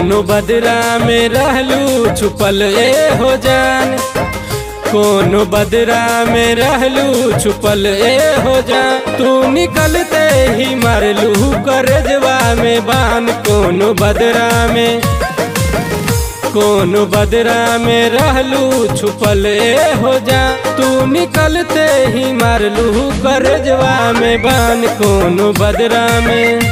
कोनो बदरा में रहलू छुपल ए हो जान कोनो बदरा में रहलू छुपल ए हो जान तू निकलते ही मरलू करजवा में बान कोनो बदरा में कोनो बदरा में रहलू छुपल ए हो जा तू निकलते ही मारलू करजवा में बान कोनो बदरा में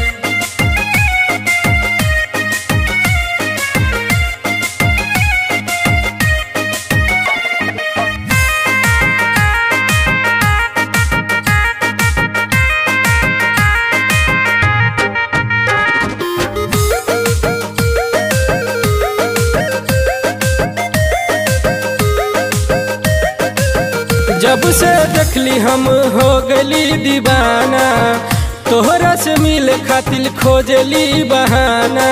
जब से देखली हम हो गली दीवाना तोहरा से मिल खातिर खोजली बहाना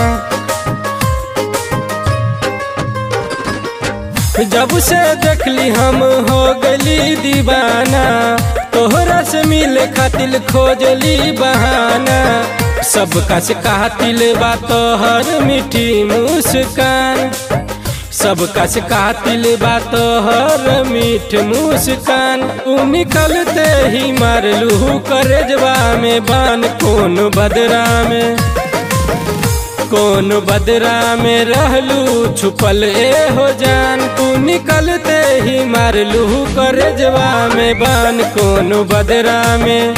जब से देखली हम हो गली दीवाना तोहरा से मिल खातिर खोजली बहाना सबका से कातिल बा तोहर मीठी मुस्कान सबका से कातिल बा तोहर मीठ मुस्कान उ निकलते ही मारलू करजवा में बान कौन बदरा में कौन बदरा में रहलू छुपल ए हो जान तू निकलते ही मारलू करजवा में बान कौन बदरा में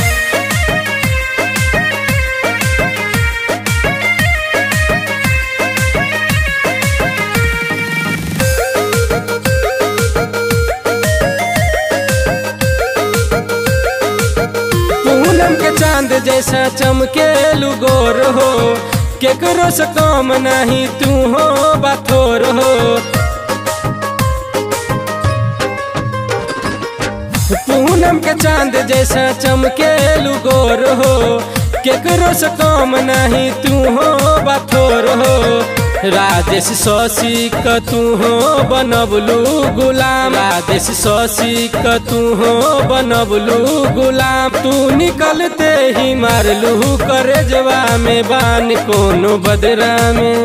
पूनम के चांद जैसा चमके लुगोर हो केकरो से कम नहीं तू हो बाथोर हो पूनम के चांद जैसा चमके लुगोर हो केकरो से कम नहीं तू हो बाथोर हो राजेश शशि क तू हो बनबलू गुलाम राजेश शशि क तू हो बनबलू गुलाम तू निकलते ही मारलू करजवा में बान कोनो बदरा में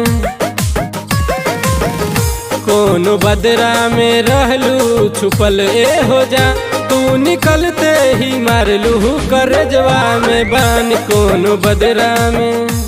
कोनो बदरा में रहलू छुपल ए हो जा तू निकलते ही मारलू करजवा में बान कोनो बदरा में